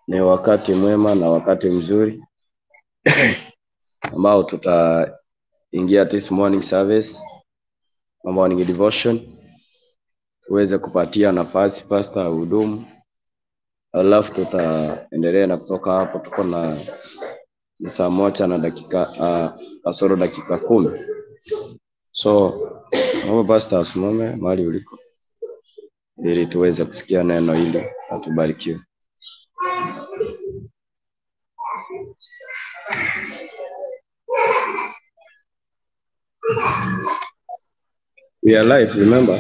Ni wakati mwema na wakati mzuri ambao tutaingia this morning service morning devotion, tuweze kupatia nafasi pastor hudumu, alafu tutaendelea na kutoka hapo. Tuko na ni saa moja na dakika uh, kasoro dakika kumi. So naomba pastor asimame mahali uliko ili tuweze kusikia neno hili na tubarikiwe. We are live, remember?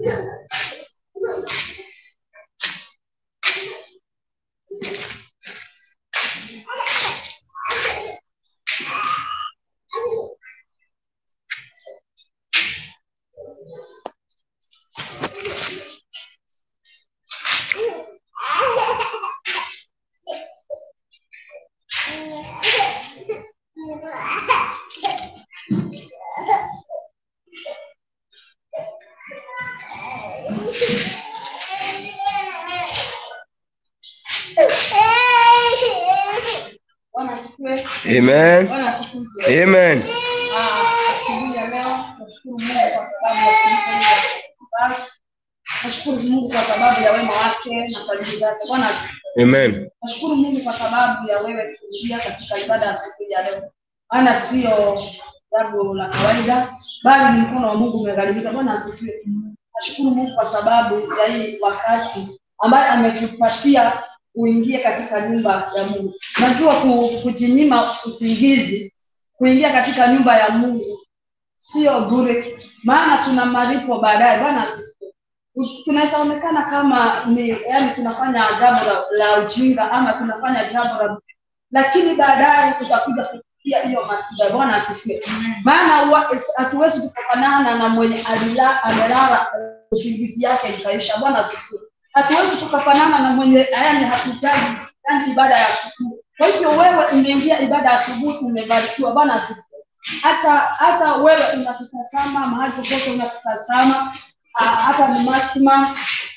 Bwana asifiwe. Amen. Bwana asifiwe. Amen. Ah, asubuhi ya leo nashukuru Mungu kwa sababu ya kunipa hii nafasi. Nashukuru Mungu kwa sababu ya wema wake na fadhili zake. Bwana asifiwe. Amen. Nashukuru Mungu kwa sababu ya wewe kuingia katika ibada ya siku ya leo, maana sio jambo la kawaida, bali ni mkono wa Mungu umegharimika. Bwana asifiwe. Nashukuru Mungu kwa sababu ya hii wakati ambaye ametupatia uingie katika nyumba ya Mungu. Najua ku- kujinyima usingizi, kuingia katika nyumba ya Mungu sio bure, maana tuna malipo baadaye. Bwana asifiwe. Tunaweza onekana kama ni yani tunafanya jambo la, la ujinga ama tunafanya jambo la lakini baadaye tutakuja kufikia hiyo matunda. Bwana asifiwe. Maana wa- hatuwezi kufanana na mwenye alila amelala usingizi yake ikaisha. Bwana asifiwe. Hatuwezi tukafanana na mwenye yani hakujali yani ibada ya asubuhi. Kwa hivyo wewe umeingia ibada ya asubuhi, umebarikiwa. Bwana asifiwe. Hata hata wewe unatutazama mahali popote unatutazama, ah, hata ni maximum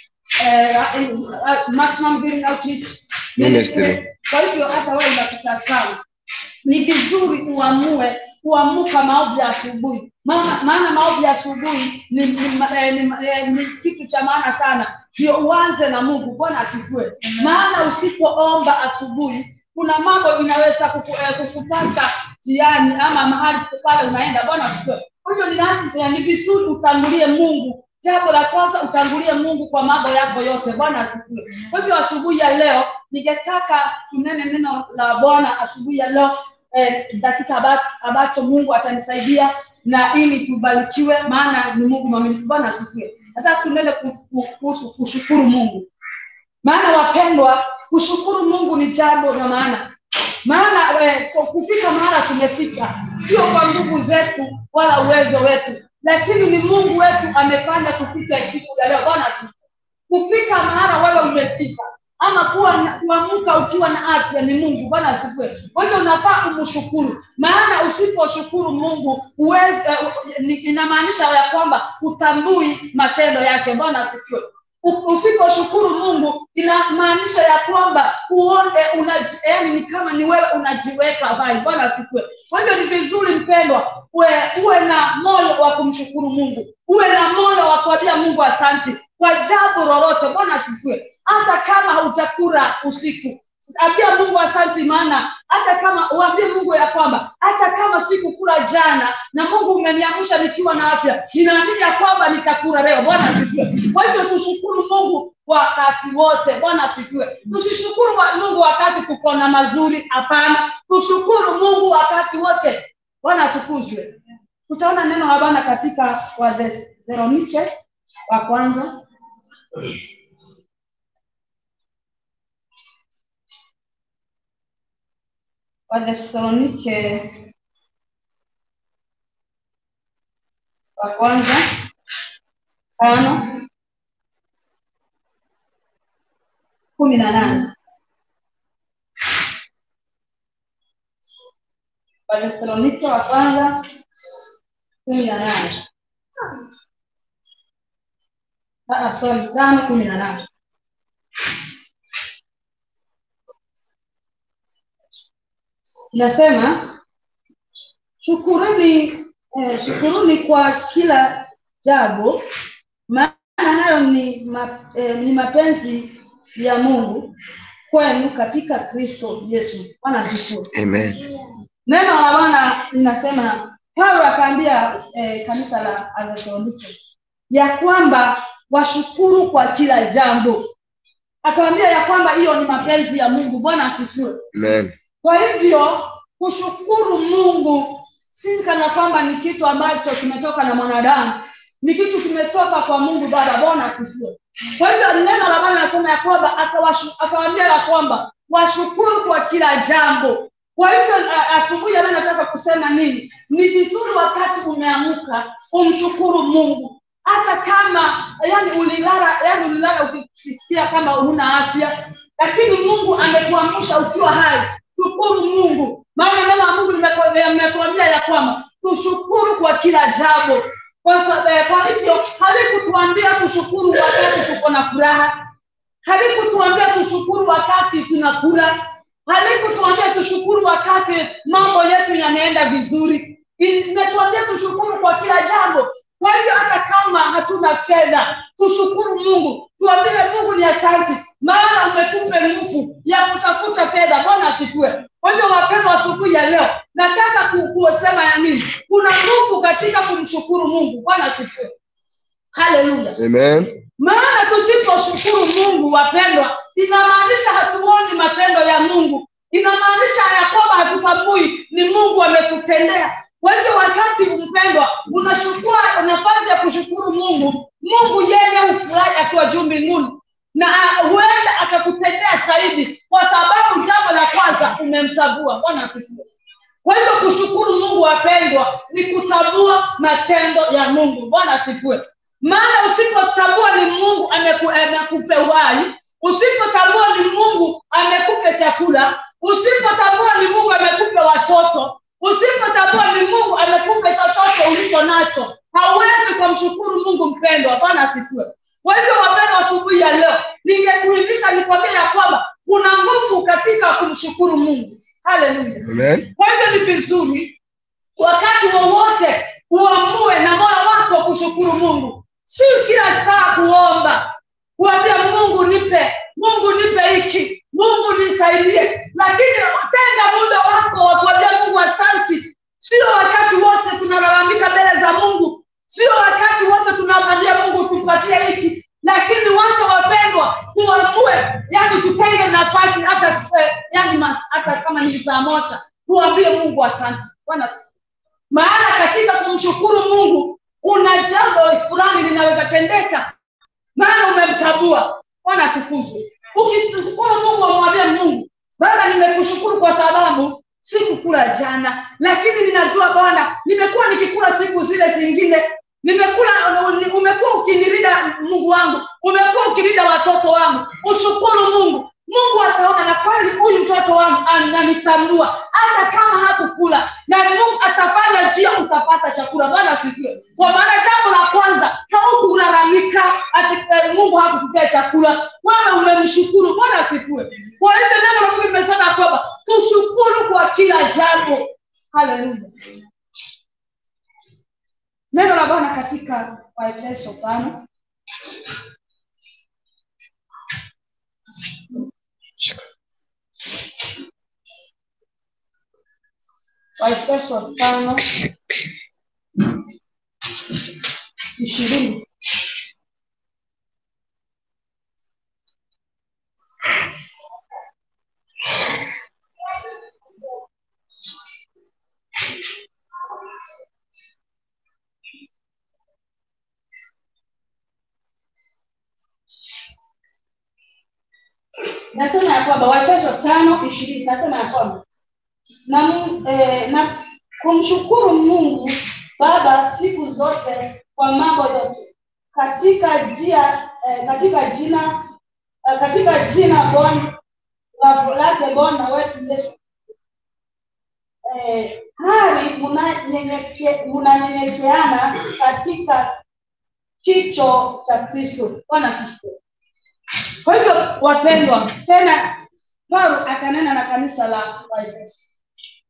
eh, ah, maximum Healing outreach Ministry. Kwa hivyo hata wewe unatutazama, ni vizuri uamue kuamuka maombi ya asubuhi, maana maana maombi ya asubuhi ni, ni, eh, ni, eh, ni kitu cha maana sana, ndio uanze na Mungu. Bwana asifiwe. Maana usipoomba asubuhi, kuna mambo inaweza kuku, eh, kukupata jiani ama mahali pale unaenda. Bwana asifiwe. Kwa hivyo ni lazima eh, ni vizuri utangulie Mungu. Jambo la kwanza utangulie Mungu kwa mambo yako yote. Bwana asifiwe. Kwa hivyo asubuhi ya leo ningetaka tunene neno la Bwana asubuhi ya leo eh, dakika aba- ambacho Mungu atanisaidia na ili tubarikiwe, maana ni Mungu mwaminifu. Bwana asifiwe. Nataka tunene ku- ku- kuhusu kushukuru Mungu, maana wapendwa, kushukuru Mungu ni jambo la maana maana eh, kwa kufika mahala tumefika sio kwa nguvu zetu wala uwezo wetu lakini ni mungu wetu amefanya tufike siku ya leo bwana asifiwe. kufika mahala wewe umefika ama kuwa na- kuamka ukiwa na afya ni mungu bwana asifiwe kwa hivyo unafaa kumshukuru maana usiposhukuru mungu huwezi eh, ni- inamaanisha ya kwamba hutambui matendo yake bwana asifiwe U- usiposhukuru mungu inamaanisha ya kwamba uone unaji, yani ni kama ni wewe unajiweka hai bwana asifiwe kwa hivyo ni vizuri mpendwa uwe, uwe na moyo wa kumshukuru mungu uwe na moyo wa kuambia mungu asanti kwa jambo lolote bwana asifiwe hata kama haujakula usiku ambia mungu asanti maana hata kama uambie mungu ya kwamba hata kama sikukula jana na mungu umeniamsha nikiwa na afya ninaamini ya kwamba nitakula leo bwana asifiwe kwa hivyo tushukuru mungu wakati wote bwana asifiwe tusishukuru wa mungu wakati tuko na mazuri hapana tushukuru mungu wakati wote bwana atukuzwe tutaona neno la bwana katika wathesalonike wa kwanza wathesalonike wa kwanza tano kumi na nane wathesalonike wa kwanza kumi na nane Ah, sorry tano kumi na nane inasema shukuruni eh, shukuruni kwa kila jambo maana hayo ni, ma, eh, ni mapenzi ya mungu kwenu katika kristo yesu bwana asifiwe Amen. neno la bwana linasema paulo akaambia eh, kanisa la athesalonike ya kwamba washukuru kwa kila jambo akawambia ya kwamba hiyo ni mapenzi ya mungu bwana asifiwe Amen. kwa hivyo kushukuru mungu si kana kwamba ni kitu ambacho kimetoka na mwanadamu ni kitu kimetoka kwa mungu baba bwana asifiwe kwa hivyo neno la bwana anasema ya kwamba akawashu- akawaambia ya kwamba washukuru kwa kila jambo kwa hivyo a- asubuhi ya leo nataka kusema nini ni vizuri wakati umeamuka umshukuru mungu hata kama yani ulilala yani ulilala ukisikia kama huna afya lakini mungu amekuamsha ukiwa hai shukuru mungu maana neno la mungu limeko- limekuambia ya kwamba tushukuru kwa kila jambo kwa sa- eh, kwa hivyo halikutuambia tushukuru wakati tuko na furaha halikutuambia tushukuru wakati tunakula halikutuambia tushukuru wakati mambo yetu yanaenda vizuri imetuambia tushukuru kwa kila jambo kwa hivyo hata kama hatuna fedha tushukuru mungu tuambie mungu ni asante maana umetupe nguvu ya kutafuta fedha bwana asifiwe kwa hivyo wapendwa asubuhi ya leo nataka ku- kusema ya nini kuna nguvu katika kumshukuru mungu bwana asifiwe haleluya Amen. maana tusiposhukuru mungu wapendwa inamaanisha hatuoni matendo ya mungu inamaanisha ya kwamba hatutambui ni mungu ametutendea kwa hivyo wakati mpendwa unachukua nafasi ya kushukuru mungu mungu yeye hufurahi akiwa juu mbinguni na ah, huenda akakutendea zaidi kwa sababu jambo la kwanza umemtambua bwana asifiwe kwa hivyo kushukuru mungu wapendwa ni kutambua matendo ya mungu bwana asifiwe maana usipotambua ni mungu ameku, amekupe uhai usipotambua ni mungu amekupe chakula usipotambua ni mungu amekupe watoto usipotambua ni mungu amekupe chochote ulicho nacho hauwezi kumshukuru mungu mpendwa bwana asifiwe kwa hivyo wapendwa asubuhi ya leo ningekuhimisha nikwambia ya kwamba kuna nguvu katika kumshukuru mungu haleluya Amen. kwa hivyo ni vizuri wakati wowote uamue na moyo wako kushukuru mungu si kila saa kuomba kuambia mungu nipe mungu nipe hiki mungu nisaidie lakini tenga muda wako wa kuambia mungu asanti sio wakati wote tunalalamika mbele za mungu sio wakati wote tunamwambia mungu tupatie hiki lakini wacha wapendwa tuamue yani tutenge nafasi hata eh, yani mas, hata kama ni saa moja tuambie mungu asante bwana maana katika kumshukuru mungu kuna jambo fulani linaweza tendeka maana umemtabua bwana atukuzwe ukishukuru mungu amwambie mungu baba nimekushukuru kwa sababu sikukula jana lakini ninajua bwana nimekuwa nikikula siku zile zingine nimekula umekuwa ukinilinda mungu wangu umekuwa ukilinda watoto wangu ushukuru mungu mungu ataona na kweli huyu mtoto wangu ananitambua hata kama hakukula na mungu atafanya njia utapata chakula bwana asifiwe kwa maana jambo la kwanza haukulalamika ati eh, mungu hakukupea chakula bwana umemshukuru bwana asifiwe kwa hivyo neno la mungu limesema kwamba tushukuru kwa kila jambo haleluya neno la bwana katika waefeso tano waefeso tano ishirini nasema ya kwamba waefeso tano ishirini nasema ya kwamba na, Mu- eh, na kumshukuru mungu baba siku zote kwa mambo yote katika jia eh, katika jina eh, katika jina bwana la- lake bwana wetu yesu eh, hali munanyenyeke- munanyenyekeana katika kicho cha kristo bwana asifiwe kwa hivyo wapendwa tena paulo akanena na kanisa la waefeso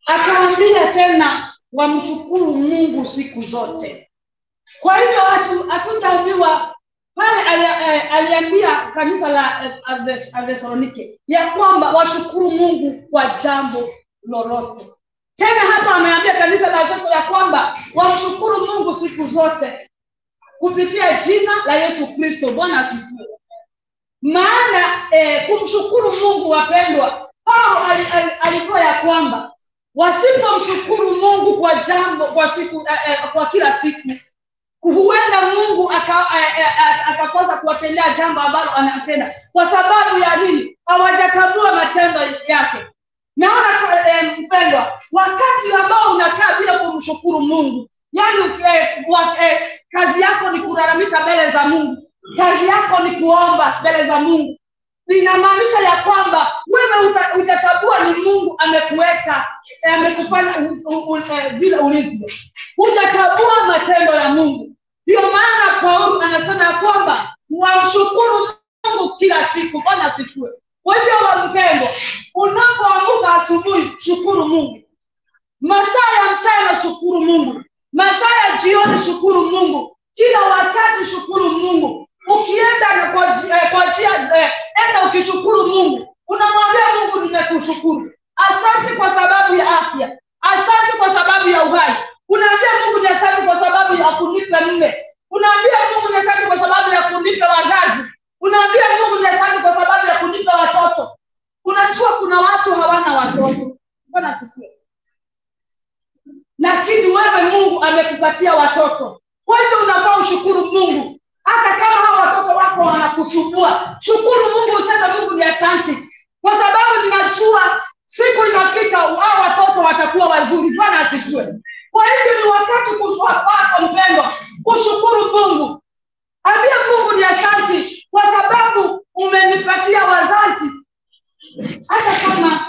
akaambia tena wamshukuru mungu siku zote kwa hivyo hatu- hatutaambiwa pale ali- eh, aliambia kanisa la eh, Athes- athesalonike ya kwamba washukuru mungu kwa jambo lolote tena hapa ameambia kanisa la efeso ya kwamba wamshukuru mungu siku zote kupitia jina la yesu kristo bwana asifiwe maana eh, kumshukuru mungu wapendwa paulo ali- ali- alitoa ya kwamba wasipomshukuru mungu kwa jambo kwa siku eh, eh, kwa kila siku huenda mungu aka- eh, eh, eh, akakosa kuwatendea jambo ambalo anatenda kwa sababu ya nini hawajatambua matendo yake naona eh, mpendwa wakati ambao unakaa bila kumshukuru mungu yaani eh, wa, eh, kazi yako ni kulalamika mbele za mungu kazi yako ni kuomba mbele za mungu linamaanisha ya kwamba wewe uta, utatambua ni mungu amekuweka eh, amekufanya u- u- u- eh, vile ulivyo hutatambua matendo ya mungu ndio maana paulo anasema ya kwamba wamshukuru mungu kila siku bwana asifiwe kwa hivyo wampendwa unapoamuka asubuhi shukuru mungu masaa ya mchana shukuru mungu masaa ya jioni shukuru mungu kila wakati shukuru mungu ukienda na kwa ji- eh, kwa njia eh, enda ukishukuru mungu unamwambia mungu nimekushukuru asante kwa sababu ya afya asante kwa sababu ya uhai unaambia mungu ni asante kwa sababu ya kunipa mme unaambia mungu ni asante kwa sababu ya kunipa wazazi unaambia mungu ni asante kwa sababu ya kunipa watoto unajua kuna watu hawana watoto bwana sikie lakini wewe mungu amekupatia watoto kwa hivyo unafaa ushukuru mungu hata kama hawa watoto wako wanakusumbua shukuru mungu useme mungu ni asanti kwa sababu ninajua siku inafika hao watoto watakuwa wazuri bwana asifiwe kwa hivyo ni wakati kus- wako mpendwa kushukuru mungu ambia mungu ni asanti kwa sababu umenipatia wazazi hata kama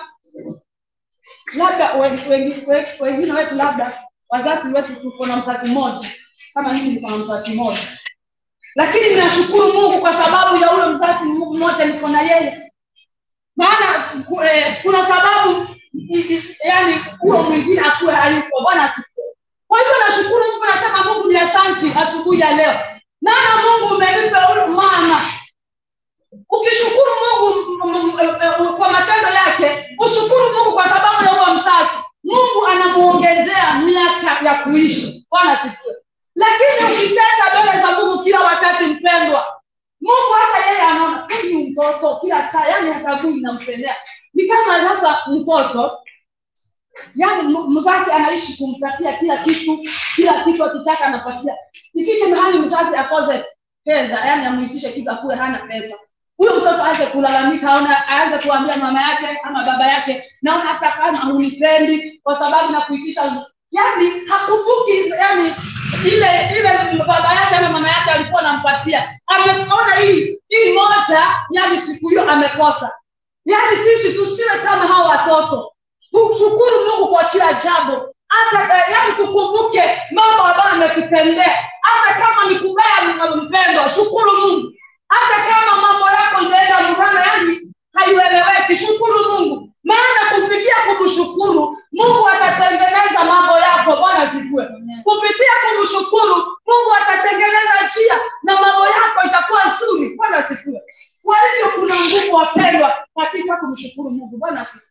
labda wengi- wengi- wengi- wengine wetu labda wazazi wetu tuko na mzazi mmoja kama mimi niko na mzazi mmoja lakini ninashukuru mungu kwa sababu ya huyo mzazi mmoja niko na yeye maana ku- eh, kuna sababu i- i- yani huyo mwingine akuwe hayupo bwana asifiwe kwa hivyo nashukuru mungu nasema mungu ni asanti asubuhi ya leo maana mungu umenipa huyo mama ukishukuru mungu m- m- m- eh, kwa matendo yake ushukuru mungu kwa sababu ya huo mzazi mungu anamuongezea miaka ya kuishi bwana asifiwe lakini ukiteta mbele za mungu kila wakati mpendwa mungu hata yeye anaona huyu mtoto kila saa yani hatagui inampendea ni kama sasa mtoto yani m- mzazi anaishi kumpatia kila kitu kila kitu akitaka anapatia ifike mahali mzazi akose fedha yani amuitishe kitu akuwe hana pesa huyo mtoto aanze kulalamika aona aanze kuambia mama yake ama baba yake naona hata kama hunipendi kwa sababu nakuitisha yani hakumbuki yani ile ile baba yake ama mama yake alikuwa anampatia ameona hii hii moja yani siku hiyo amekosa yani sisi tusiwe kama hawa watoto tumshukuru mungu kwa kila jambo hata eh, yani tukumbuke mambo ambayo ametutendea hata kama ni kubaya m- mpendwa shukuru mungu hata kama mambo yako imeenda murana yani haieleweki shukuru mungu maana kupitia kumshukuru mungu atatengeneza mambo yako bwana vijue kupitia kumshukuru mungu atatengeneza njia na mambo yako itakuwa nzuri bwana sikue kwa hivyo kuna nguvu wapendwa katika kumshukuru mungu bwana sikue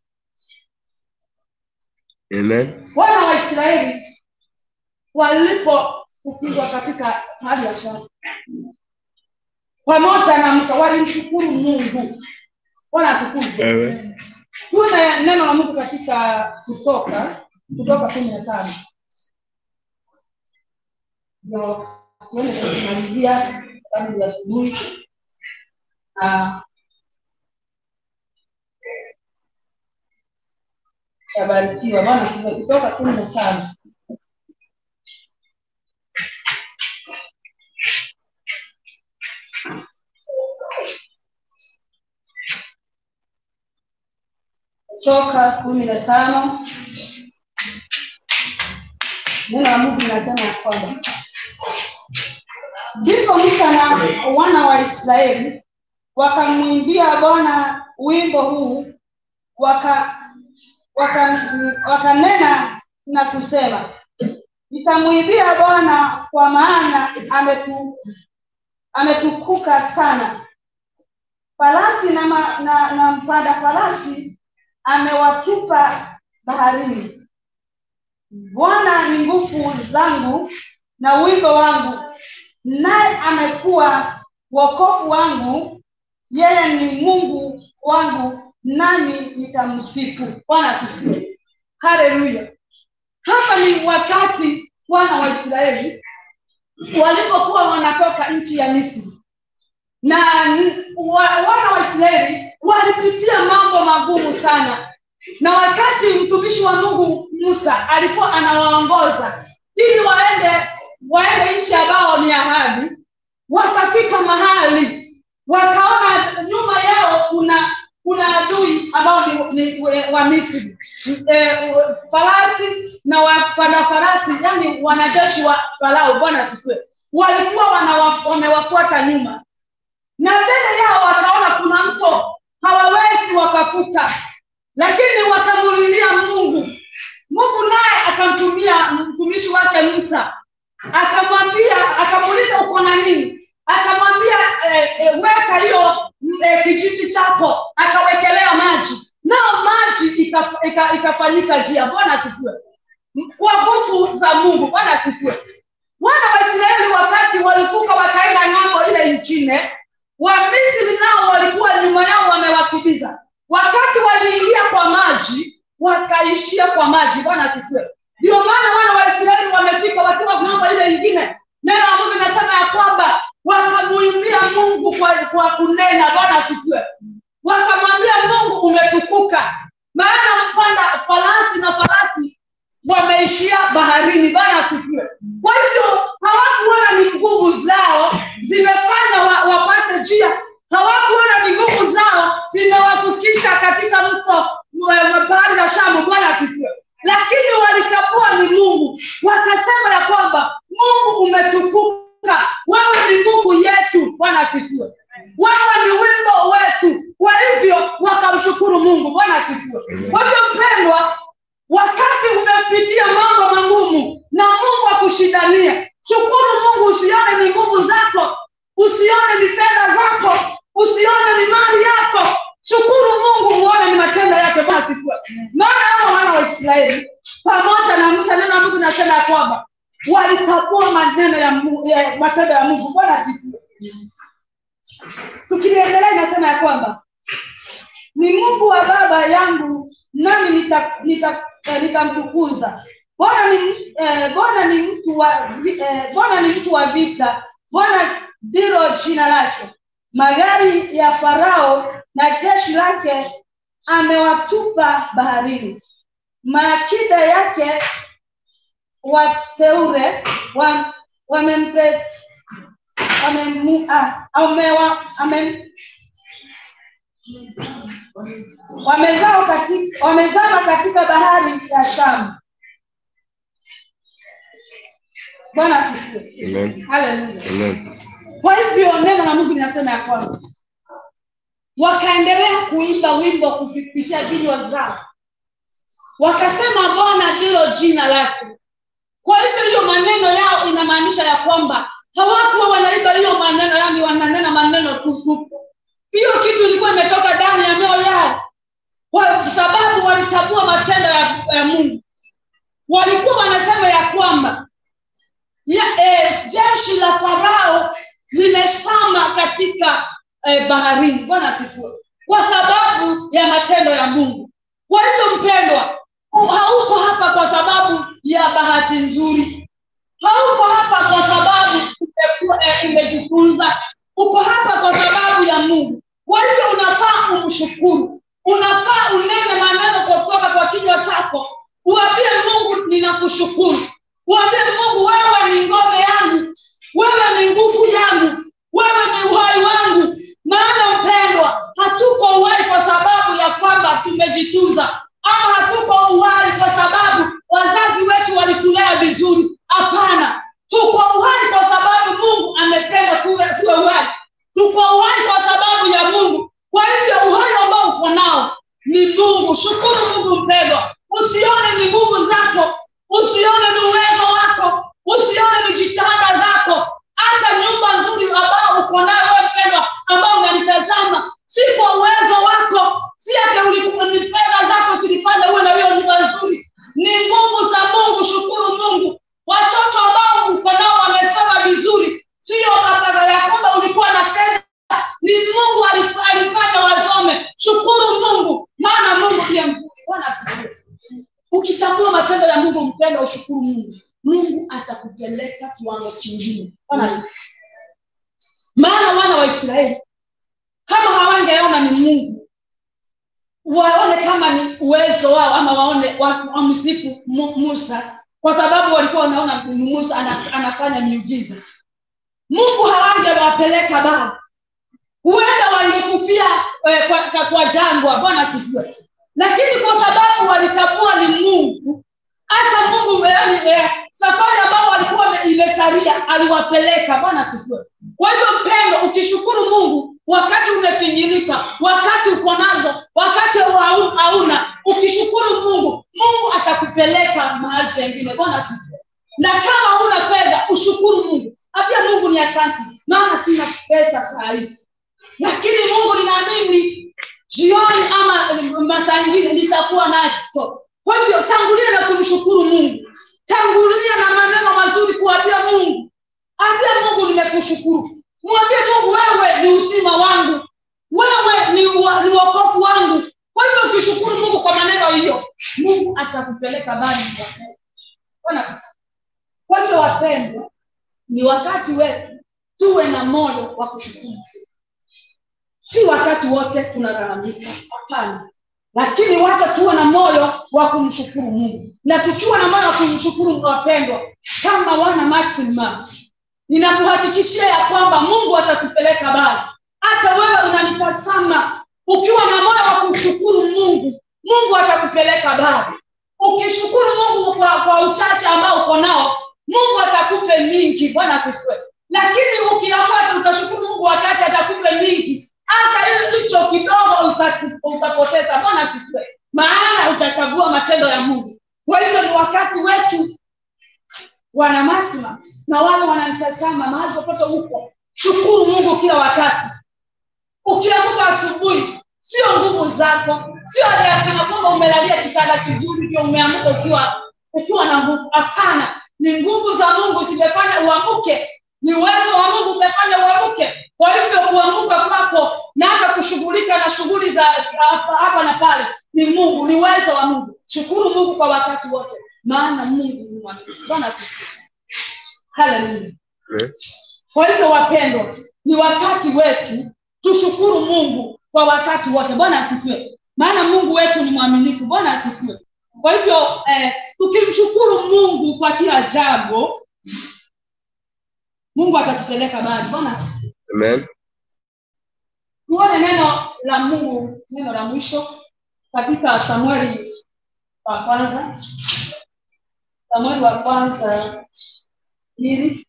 Amen. wana wa israeli walipofukizwa katika hali ya shamba pamoja na musa walimshukuru mungu bwana atukuzwe Amen. tuwe neno la mungu katika kutoka kutoka kumi na tano ndio tuende kumalizia tangu ya asubuhi Ah, tabarikiwa bwana sifa kutoka kumi na tano kutoka kumi na tano neno la mungu linasema ya kwamba ndipo musa na wana wa israeli wakamwimbia bwana wimbo huu waka waka- wakanena na kusema nitamwibia bwana kwa maana ametu, ametukuka sana farasi na, ma, na, na mpanda farasi amewatupa baharini bwana ni nguvu zangu na wimbo wangu naye amekuwa wokovu wangu yeye ni mungu wangu nami nitamsifu bwana asifiwe haleluya hapa ni wakati wana wa israeli walipokuwa wanatoka nchi ya misri na n- wa, wana wa israeli walipitia mambo magumu sana na wakati mtumishi wa mungu musa alikuwa anawaongoza ili waende waende nchi ambao ni ahadi wakafika mahali wakaona nyuma yao kuna kuna adui ambao ni, ni we- wa misri e, farasi na wapanda farasi yani wanajeshi wa farao bwana asifiwe walikuwa wanawa- wamewafuata nyuma na mbele yao wakaona kuna mto hawawezi wakafuka lakini wakamulilia mungu mungu naye akamtumia mtumishi wake musa akamwambia akamuuliza uko na nini akamwambia eh, eh, weka hiyo mm, eh, kijiti chako akawekelea maji nao maji ikaf- ika- ikafanyika njia bwana asifiwe M- kwa nguvu za mungu bwana asifiwe wana wa israeli wakati walivuka wakaenda ng'ambo ile nchine wamisri nao walikuwa nyuma yao wamewakimbiza wakati waliingia kwa maji wakaishia kwa maji bwana asifiwe ndio maana wana wa israeli wamefika wakiwa ng'ambo ile ingine neno la mungu inasema ya kwamba wakamuimbia mungu kwa, kwa kunena bwana asifiwe wakamwambia mungu umetukuka maana mpanda farasi na farasi wameishia baharini bwana asifiwe kwa hivyo hawakuona ni nguvu zao zimefanya wa, wapate njia hawakuona ni nguvu zao zimewavukisha katika mto wa- bahari la shamu bwana asifiwe lakini walitambua ni mungu wakasema ya kwamba mungu umetukuka wewe ni nguvu yetu bwana asifiwe wewe ni wimbo wetu kwa hivyo wakamshukuru mungu bwana asifiwe kwa hivyo mpendwa wakati umepitia mambo magumu na mungu akushindanie shukuru mungu usione ni nguvu zako usione ni fedha zako usione ni mali yako shukuru mungu uone ni matendo yake bwana asifiwe maana hao wana wa israeli pamoja na musa neno la mungu inasema ya kwamba walitambua maneno ya, Mu- ya matendo ya mungu bwana asifiwe tukiliendelea inasema ya kwamba ni mungu wa baba yangu nami nitamtukuza nita, eh, nitamtukuza. bwana ni eh, bwana ni mtu wa vi- eh, bwana ni mtu wa vita bwana ndilo jina lake magari ya farao na jeshi lake amewatupa baharini maakida yake wateure wa, wamempe wamemu- ah, amewa- amem- wamezama katika, wamezama katika bahari ya shamu bwana asifiwe Amen. haleluya Amen. kwa hivyo neno la mungu linasema ya kwamba wakaendelea kuimba wimbo kupitia vinywa zao wakasema bwana ndilo jina lake kwa hivyo hiyo maneno yao inamaanisha ya kwamba hawakuwa wanaimba hiyo maneno yani wananena maneno tutupu hiyo kitu ilikuwa imetoka ndani ya mioyo yao kwa sababu walitambua matendo ya, ya mungu walikuwa wanasema ya kwamba ya, eh, jeshi la farao limesama katika eh, baharini bwana asifiwe kwa sababu ya matendo ya mungu kwa hivyo mpendwa u- hauko hapa kwa sababu ya bahati nzuri hauko hapa kwa sababu umekuwa- eh, umejifunza uko hapa kwa sababu ya mungu kwa hivyo unafaa umshukuru unafaa unene maneno kutoka kwa kinywa chako uambie mungu ninakushukuru uambie mungu wewe ni ngome yangu wewe ni nguvu yangu wewe ni uhai wangu maana mpendwa hatuko uhai kwa sababu ya kwamba tumejitunza ama hatuko uhai kwa sababu wazazi wetu walitulea vizuri hapana tuko uhai kwa sababu mungu amependa tuwe, tuwe uhai tuko uhai kwa sababu ya mungu kwa hivyo uhai ambao uko nao ni mungu shukuru mungu mpendwa mpenda ushukuru mungu mungu atakupeleka kiwango kingine Bwana asifiwe. maana wana wa israeli kama hawangeona ni mungu waone kama ni uwezo wao ama waone wa- wamsifu Mu- musa kwa sababu walikuwa wanaona musa ana, anafanya miujiza mungu hawangewapeleka bali huenda wangekufia eh, kwa, kwa, kwa jangwa bwana asifiwe lakini kwa sababu walitambua ni mungu hata mungu yani, eh, safari ambao walikuwa wame- imesalia aliwapeleka bwana asifiwe kwa hivyo mpendo ukishukuru mungu wakati umefinyilika wakati uko nazo wakati hau- hauna ukishukuru mungu mungu atakupeleka mahali pengine bwana asifiwe na kama huna fedha ushukuru mungu ambia mungu ni asanti maana sina pesa saa hii lakini mungu ninaamini jioni ama eh, masaa ingine nitakuwa nacho kwa hivyo tangulia na kumshukuru mungu tangulia na maneno mazuri kuambia mungu ambia mungu nimekushukuru mwambie mungu wewe ni uzima wangu wewe ni, wa, ni wokofu wangu kwa hivyo ukishukuru mungu kwa maneno hiyo mungu atakupeleka bali Bwana kwa hivyo wapendwa ni wakati wetu tuwe na moyo wa kushukuru si wakati wote tunalalamika hapana lakini wacha tuwe na moyo wa kumshukuru mungu na tukiwa na moyo wa kumshukuru wapendwa kama wana maximum ninakuhakikishia ya kwamba mungu atakupeleka bali hata wewe unanitazama ukiwa na moyo wa kumshukuru mungu mungu atakupeleka bali ukishukuru mungu kwa, kwa uchache ambao uko nao mungu atakupe mingi bwana asifiwe lakini ukiamua tu ukashukuru mungu wakati atakupe mingi hata hicho kidogo uta- utapoteza bwana asifiwe maana utakagua matendo ya mungu kwa hivyo ni wakati wetu wana maximum na wale wananitazama mahali popote huko shukuru mungu kila wakati ukiamka asubuhi sio nguvu zako sio ya kana kwamba umelalia kitanda kizuri ndio umeamka ukiwa ukiwa na nguvu hapana ni nguvu za mungu zimefanya uamuke ni uwezo wa mungu umefanya uamuke kwa hivyo kuamuka kwako na hata kushughulika na shughuli za hapa hapa na pale ni mungu ni uwezo wa mungu shukuru mungu kwa wakati wote maana mungu ni mwaminifu bwana asifiwe haleluya kwa hivyo wapendwa ni wakati wetu tushukuru mungu kwa wakati wote bwana asifiwe maana mungu wetu ni mwaminifu bwana asifiwe kwa hivyo eh, tukimshukuru mungu kwa kila jambo mungu atatupeleka mbali bwana asifiwe Amen. tuone neno la mungu neno la mwisho katika samueli wa kwanza samueli wa kwanza mbili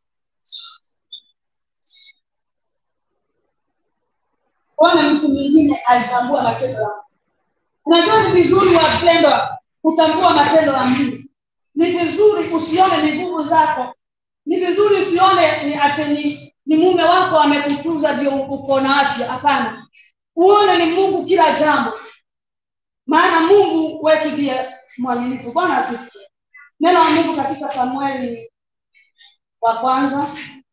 kuona mtu mwingine alitambua matendo ya Mungu. unajua ni vizuri wapendwa kutambua matendo ya mungu ni vizuri usione ni nguvu zako ni vizuri usione ni ati ni, ni mume wako amekutunza ndio uko na afya hapana uone ni mungu kila jambo maana mungu wetu ndiye mwaminifu bwana asifiwe neno la mungu katika samueli wa kwanza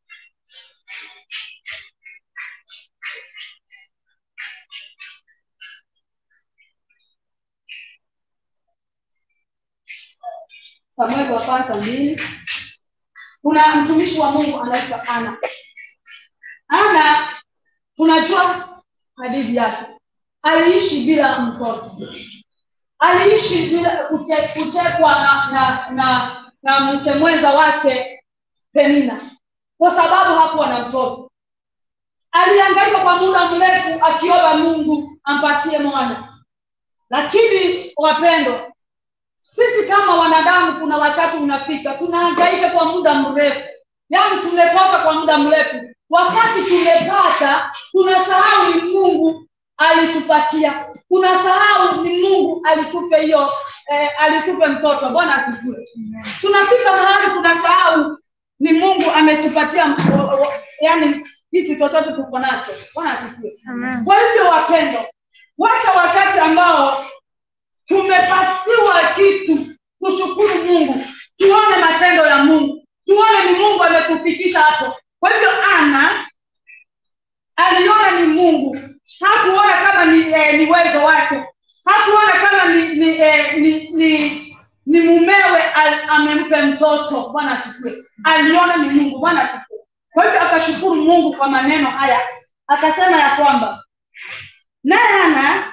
samueli wa kwanza mbili kuna mtumishi wa mungu anaitwa ana ana tunajua hadithi yake aliishi bila mtoto aliishi bila kuche- kuchekwa na na na, na mke mwenza wake penina kwa sababu hakuwa na mtoto alihangaika kwa muda mrefu akiomba mungu ampatie mwana lakini wapendwa sisi kama wanadamu kuna wakati unafika tunahangaika kwa muda mrefu yaani tumekosa kwa muda mrefu wakati tumepata tunasahau ni mungu alitupatia tunasahau ni mungu alitupe hiyo eh, alitupe mtoto bwana asifiwe tunafika mahali tunasahau ni mungu ametupatia m- o- o- yaani kitu chochote tuko nacho bwana asifiwe kwa hivyo wapendo wacha wakati ambao tumepatiwa kitu tushukuru mungu tuone matendo ya mungu tuone ni mungu ametufikisha hapo kwa hivyo ana aliona ni mungu hakuona kama ni eh, ni uwezo wake hakuona kama ni ni, eh, ni, ni, ni mumewe al- ame- nimpe mtoto bwana asifiwe aliona ni mungu bwana asifiwe kwa hivyo akashukuru mungu kwa maneno haya akasema ya kwamba naye hana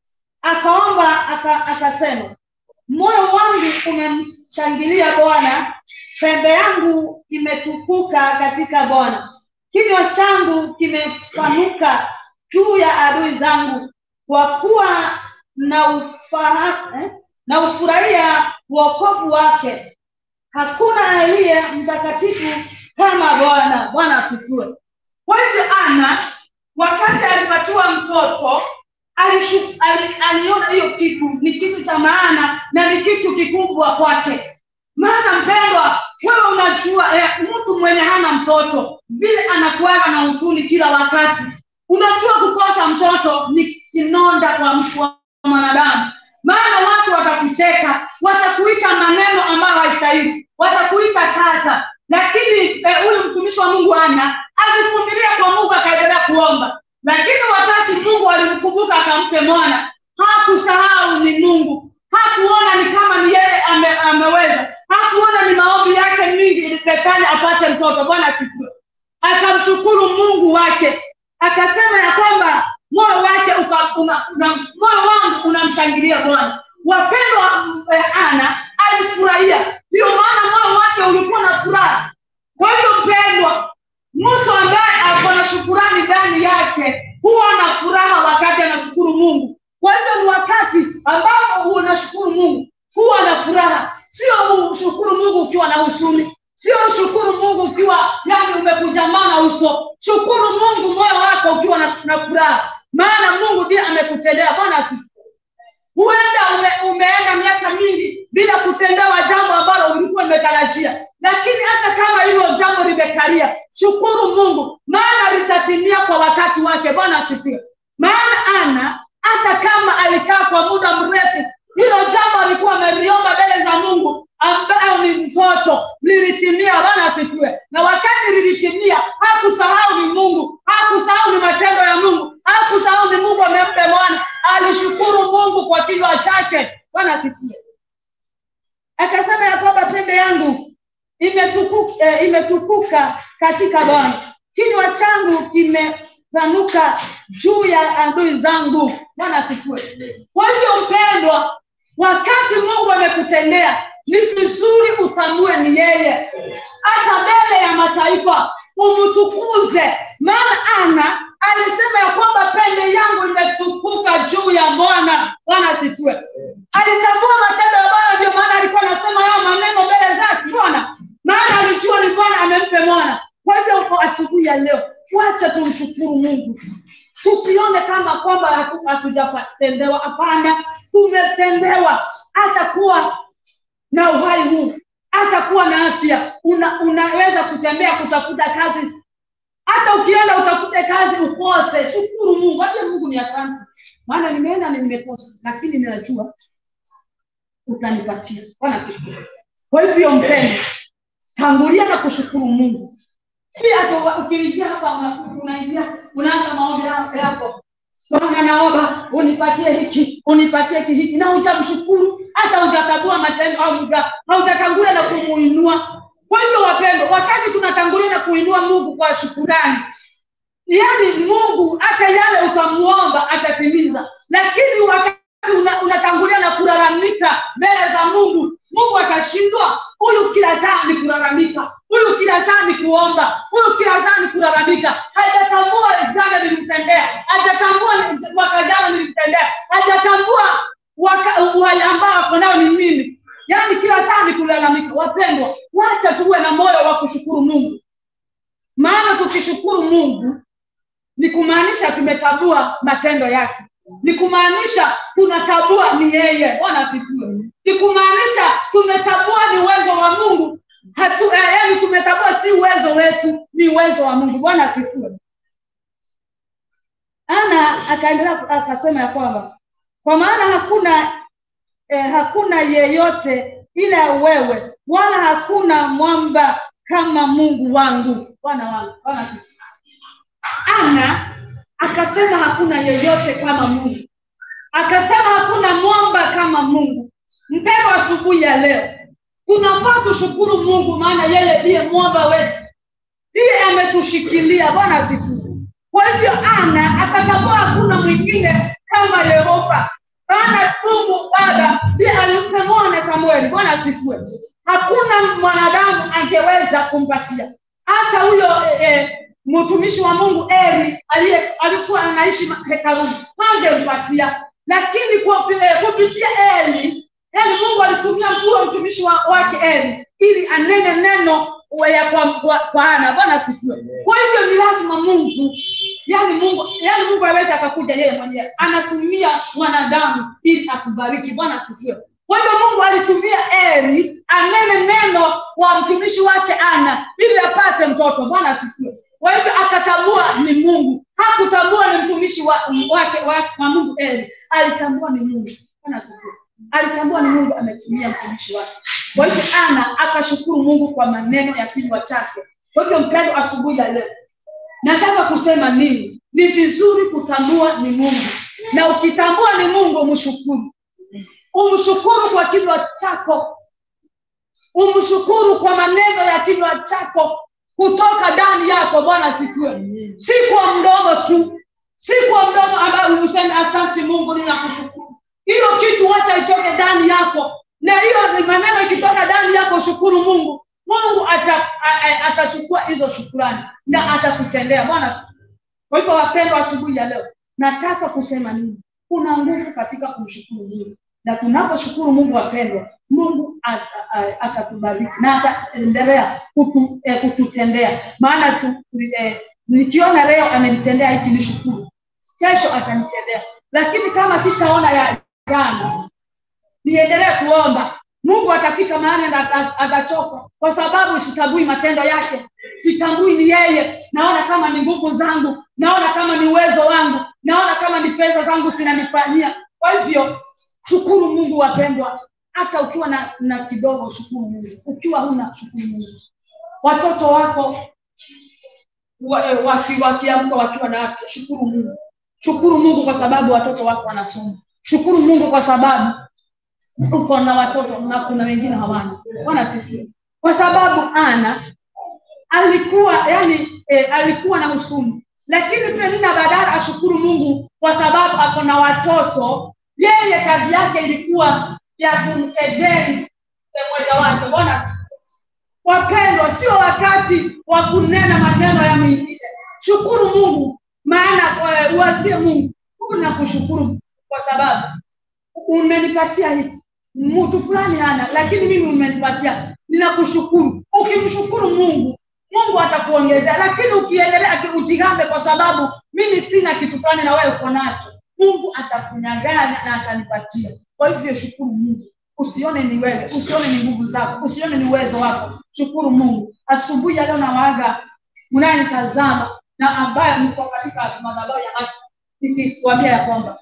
akaomba aka, akasema moyo wangu umemshangilia bwana pembe yangu imetukuka katika bwana kinywa changu kimepanuka juu ya adui zangu kwa kuwa na ufaha, eh, na ufurahia uokovu wake hakuna aliye mtakatifu kama bwana bwana asifiwe kwa hivyo ana wakati alipatiwa mtoto alishu, ali, aliona hiyo kitu ni kitu cha maana na ni kitu kikubwa kwake maana mpendwa wewe unajua eh, mtu mwenye hana mtoto vile anakuaga na huzuni kila wakati unajua kukosa mtoto ni kinonda kwa mtu wa mwanadamu maana watu watakucheka watakuita maneno ambayo haistahili watakuita tasa lakini huyu eh, mtumishi wa mungu ana alivumilia kwa mungu akaendelea kuomba lakini wakati mungu alimkumbuka akampe mwana hakusahau ni mungu hakuona ni kama ni yeye ame, ameweza hakuona ni maombi yake mingi ilipekanya apate mtoto bwana asifiwe akamshukuru mungu wake akasema ya kwamba moyo wake uka, una, una, moyo wangu unamshangilia bwana wapendwa eh, ana alifurahia ndiyo maana moyo wake ulikuwa na furaha kwa hivyo mpendwa mtu ambaye ako na shukurani ndani yake huwa na furaha wakati anashukuru mungu kwa hivyo ni wakati ambapo unashukuru mungu huwa na furaha sio ushukuru mungu ukiwa na husuni sio ushukuru mungu ukiwa yani umekujamana uso shukuru mungu moyo wako ukiwa na, na furaha maana mungu ndiye amekutendea bwana asifiwe huenda ume, umeenda miaka mingi bila kutendewa jambo ambalo ulikuwa umetarajia lakini hata kama hilo jambo limekalia shukuru mungu maana litatimia kwa wakati wake bwana asifiwe maana ana hata kama alikaa kwa muda mrefu hilo jambo alikuwa ameliomba mbele za mungu ambayo ni mtoto lilitimia bwana asifiwe na wakati lilitimia hakusahau ni mungu hakusahau ni matendo ya mungu hakusahau ni mungu amempe mwana alishukuru mungu kwa kinywa chake bwana asifiwe akasema ya kwamba pembe yangu imetukuka, eh, imetukuka katika bwana kinywa changu kimepanuka juu ya adui zangu bwana asifiwe kwa hivyo mpendwa wakati mungu amekutendea ni vizuri utambue ni yeye hata mbele ya mataifa umtukuze maana ana alisema ya kwamba pembe yangu imetukuka juu ya bwana bwana asitue alitambua matendo ambayo ndio maana alikuwa anasema hayo maneno mbele zake bwana maana alijua ni bwana amempe mwana kwa hivyo asubuhi ya leo wacha tumshukuru mungu tusione kama kwamba hatujatendewa hapana tumetendewa hata kuwa na uhai huu hata kuwa na afya una, unaweza kutembea kutafuta kazi hata ukienda utafute kazi ukose shukuru mungu hata mungu ni asante maana nimeenda na nimekosa lakini ninajua utanipatia bwana siku kwa hivyo mpendo tangulia na kushukuru mungu si hata ukiingia hapa unaingia unaanza maombi yako bwana naomba unipatie hiki unipatie hiki na hujamshukuru hata hujakagua matendo au haujatangulia na kumuinua kwa hivyo wapendo wakati tunatangulia na kuinua mungu kwa shukurani yaani mungu hata yale utamuomba atatimiza lakini wakati una, unatangulia na kulalamika mbele za mungu mungu atashindwa huyu kila saa ni kulalamika huyu kila saa ni kuomba huyu kila saa ni kulalamika hajatambua jana nilimtendea hajatambua mwaka jana nilimtendea hajatambua uhai ambao ako nao ni mimi yaani kila saa ni kulalamika wapendwa wacha tuwe na moyo wa kushukuru mungu maana tukishukuru mungu ni kumaanisha tumetambua matendo yake ni kumaanisha tunatambua ni yeye bwana asifiwe ni kumaanisha tumetambua ni uwezo wa mungu hatu eh, yani tumetambua si uwezo wetu ni uwezo wa mungu bwana asifiwe ana akaendelea akasema ya kwamba kwa maana hakuna eh, hakuna yeyote ila wewe wala hakuna mwamba kama mungu wangu bwana wangu bwana asifiwe ana akasema hakuna yeyote kama mungu akasema hakuna mwamba kama mungu mpendo asubuhi ya leo tunafaa tushukuru mungu maana yeye ndiye mwamba wetu ndiye ametushikilia bwana asifiwe kwa hivyo ana akatambua hakuna mwingine kama yehova maana mungu baba ndiye alimpa mwana samueli bwana asifiwe hakuna mwanadamu angeweza kumpatia hata huyo eh, eh, mtumishi wa mungu eli aliye alikuwa anaishi ma- hekaluni hangempatia lakini kwa- eh, kupitia eli yani mungu alitumia huyo mtumishi wa, wake eli ili anene neno ya kwa, kwa, kwa ana bwana asifiwe kwa hivyo ni lazima mungu yani mungu yani mungu awezi akakuja yeye mwenyewe anatumia mwanadamu ili akubariki bwana asifiwe kwa hivyo mungu alitumia eli anene neno wa mtumishi wake ana ili apate mtoto bwana asifiwe kwa hivyo akatambua ni mungu hakutambua ni mtumishi wa, wake wa, wa mungu eli alitambua ni mungu bwana asifiwe alitambua ni mungu ametumia mtumishi wake kwa hivyo ana akashukuru mungu kwa maneno ya kinywa chake kwa hivyo mpendo asubuhi ya leo nataka kusema nini ni vizuri kutambua ni mungu na ukitambua ni mungu umshukuru umshukuru kwa kinywa chako umshukuru kwa maneno ya kinywa chako kutoka ndani yako bwana asifiwe si kwa mdomo tu si kwa mdomo ambayo useme asante mungu ninakushukuru hiyo kitu wacha itoke ndani yako na hiyo ni maneno ikitoka ndani yako shukuru mungu mungu ata- a- a- atachukua hizo shukurani na atakutendea bwana asifiwe. kwa hivyo wapendwa asubuhi ya leo nataka kusema nini kuna nguvu katika kumshukuru mungu na tunaposhukuru mungu wapendwa mungu ata- a- atatubariki na ataendelea kutu, eh, kututendea maana tu, eh, nikiona leo amenitendea hiki nishukuru kesho atanitendea lakini kama sitaona ya jana niendelee kuomba mungu atafika mahali na ata- atachoka kwa sababu sitambui matendo yake sitambui ni yeye naona kama ni nguvu zangu naona kama ni uwezo wangu naona kama ni pesa zangu zinanifanyia kwa hivyo shukuru mungu wapendwa hata ukiwa na, na kidogo shukuru mungu ukiwa huna shukuru mungu watoto wako wa- eh, waki- wakiamka wakiwa na afya shukuru mungu shukuru mungu kwa sababu watoto wako wanasoma shukuru mungu kwa sababu uko na watoto na kuna wengine hawana wanasifiwa kwa sababu ana alikuwa yani e, alikuwa na husuni lakini pia nina badala ashukuru mungu kwa sababu ako na watoto yeye kazi yake ilikuwa ya kumkejeli mwenza wake bwana wapendwa sio wakati wa kunena maneno ya mengine shukuru mungu maana eh, uambie mungu mungu nakushukuru kwa sababu umenipatia hiki mtu fulani hana lakini mimi umenipatia ninakushukuru ukimshukuru mungu mungu atakuongezea lakini ukiendelea ati ujigambe kwa sababu mimi sina kitu fulani na wewe uko nacho mungu atakunyaganya na atanipatia kwa hivyo shukuru mungu usione ni wewe usione ni nguvu zako usione ni uwezo wako shukuru mungu asubuhi ya leo nawaaga mnayenitazama na ambaye mko katika madhabahu ya haki nikikwambia ya kwamba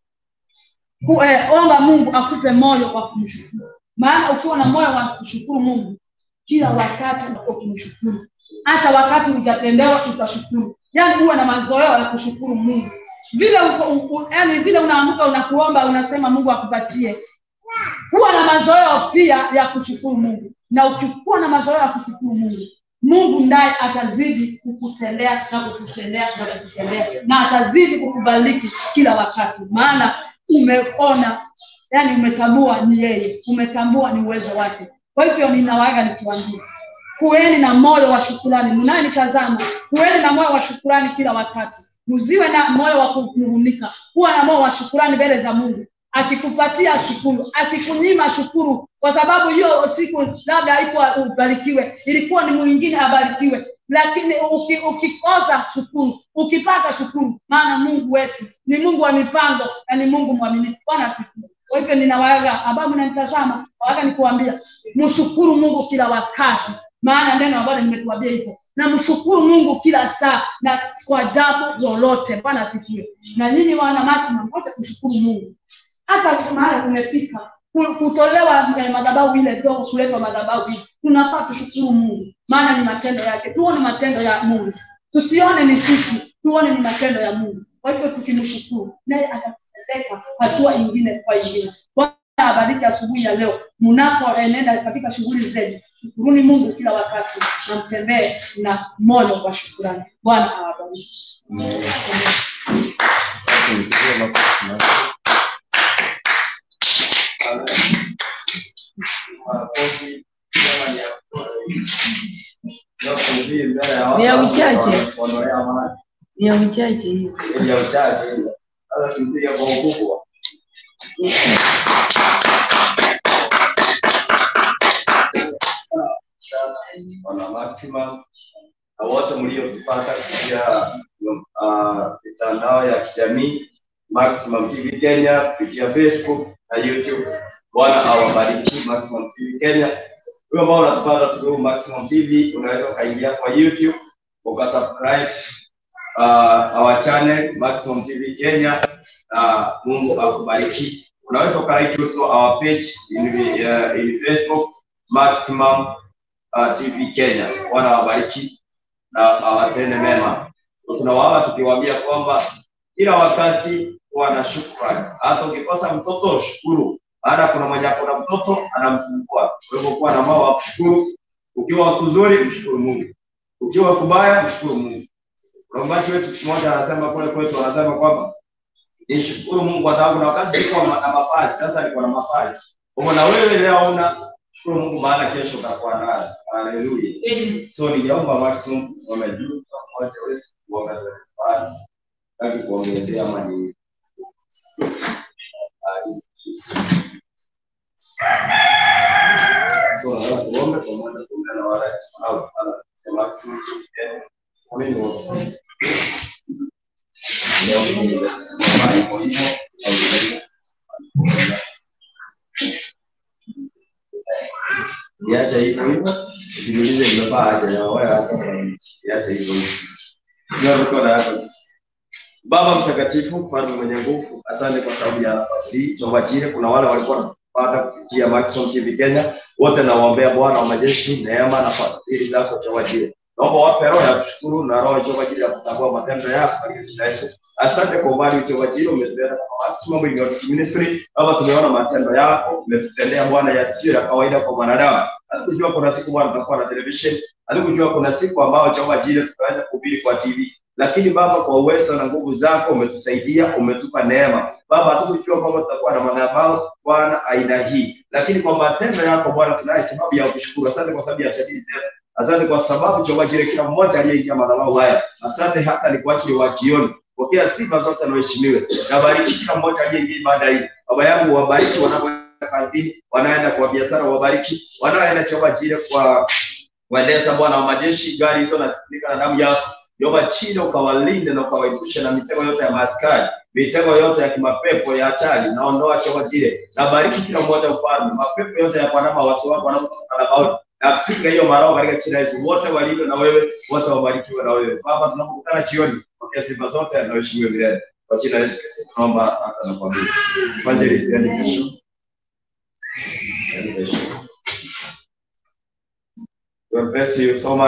ku, eh, omba mungu akupe moyo wa kumshukuru maana ukiwa na moyo wa kushukuru mungu kila wakati uko kumshukuru hata wakati hujatendewa utashukuru yaani uwe na mazoeo ya kushukuru mungu vile uko, uko, yani vile unaamka unakuomba unasema mungu akupatie kuwa na mazoeo pia ya kushukuru mungu na ukikuwa na mazoeo ya kushukuru mungu mungu ndaye atazidi kukutendea na kukutendea na kukutendea na atazidi kukubariki kila wakati maana umeona yani umetambua ni yeye umetambua ni uwezo wake kwa hivyo ninawaga nikiwambia kuweni na moyo wa shukurani mnayenitazama kuweni na moyo wa shukurani kila wakati mziwe na moyo wa kunung'unika kuwa na moyo wa shukurani mbele za mungu akikupatia shukuru akikunyima shukuru kwa sababu hiyo siku labda haikuwa ubarikiwe ilikuwa ni mwingine abarikiwe lakini uki, ukikosa shukuru ukipata shukuru maana mungu wetu ni mungu wa mipango na ni mungu mwaminifu bwana asifiwe kwa hivyo ninawaaga ambao mnanitazama waga nikuambia mshukuru mungu kila wakati maana neno ambalo nimetuambia hivyo na mshukuru mungu kila saa na kwa jambo lolote bwana asifiwe na nyinyi wana matima wote tushukuru mungu hata mahali tumefika ku- kutolewa eh, madhabahu ile dogo kuletwa madhabahu hii tunafaa tushukuru mungu maana ni matendo yake tuone matendo ya mungu tusione ni sisi tuone ni matendo ya mungu kwa hivyo tukimshukuru naye atatupeleka hatua ingine kwa ingine Kwa awabariki asubuhi ya leo mnapoenenda katika shughuli zenu shukuruni mungu kila wakati na mtembee na moyo wa shukurani bwana awabariki Ni ya uchache. ni ya uchache hiyo ya uchache sasa simpige kwa ukubwa wana maximum na wote mliotupata kupitia uh, mitandao ya kijamii maximum tv kenya kupitia facebook na youtube bwana awabariki maximum tv kenya huyo ambao unatupata tukiwa maximum tv unaweza ukaingia kwa youtube ukasubscribe uh, our channel maximum tv kenya uh, mungu akubariki unaweza ukalike also our page in, uh, in facebook maximum uh, tv kenya bwana wabariki na awatende mema tunawaomba tukiwaambia kwamba kila wakati kuwa na shukrani hata ukikosa mtoto shukuru baada kuna mwenye akona mtoto anamfungua kwa hivyo kuwa na mao wa kushukuru ukiwa kuzuri mshukuru mungu ukiwa kubaya mshukuru mungu Mchungaji wetu mmoja anasema kule kwetu, anasema kwamba nishukuru Mungu kwa sababu na wakati sikuwa na mavazi, sasa niko na mavazi. Kwa hivyo na wewe leo una shukuru Mungu, maana kesho utakuwa nayo. Haleluya. So ningeomba maximum wamejuu mmoja wetu kuongeza mavazi, taki kuongezea ama ni So nataka tuombe pamoja kuungana na wale au sema maximum Amini wote. Leo ni mahali kwa hivyo Iache hivyo hivyo, usiulize nimevaa aje na wewe acha iache hivyo hivyo. Ndio mikono yako. Baba mtakatifu, mfalme mwenye nguvu, asante kwa sababu ya nafasi hii. Chomba chile kuna wale walikuwa wanapata kupitia Maximum TV Kenya, wote nawaombea Bwana wa majeshi neema na fadhili zako chomba chile. Naomba wape roho ya kushukuru na roho chomba chile ya kutambua matendo yako katika jina la Yesu. Asante kwa umbali chomba chile umetuleta kwa Maximum Innovative Ministry. Baba tumeona matendo yako, umetutendea Bwana yasiyo ya kawaida kwa mwanadamu. Hatukujua kuna siku Bwana tutakuwa na television, hatukujua kuna siku ambao chomba chile tutaweza kuhubiri kwa TV lakini Baba, kwa uwezo na nguvu zako umetusaidia, umetupa neema. Baba, hatukujua kwamba tutakuwa na madhabahu Bwana aina hii, lakini kwa matendo yako Bwana tunaye sababu ya kushukuru. Asante kwa sababu ya chadili zetu, asante kwa sababu chomba kile kila mmoja aliyeingia madhabahu haya. Asante hata ni kwa ajili wa jioni. Pokea sifa zote na uheshimiwe. Nabariki kila mmoja aliyeingia ibada hii. Baba yangu, wabariki wanapoenda kazini, wanaenda kwa biashara, wabariki wanaoenda chomba kile kwa waendesha Bwana wa majeshi, gari hizo nasikilika na damu yako Jehova chini ukawalinde na ukawaepushe na mitego yote ya maskari, mitego yote ya kimapepo ya hatari, naondoa choma kile. Nabariki kila mmoja ufalme, mapepo yote ya kwanama watu wako wanapotoka madhabahuni. Napiga hiyo maroho katika jina la Yesu, wote walindwe na wewe, wote wabarikiwe na wewe. Baba, tunapokutana jioni, pokea sifa zote na uheshimiwe milele. Kwa jina la Yesu Kristo tunaomba hata na kuamini. Evangelist, yani kesho. Yani kesho. God bless you so much.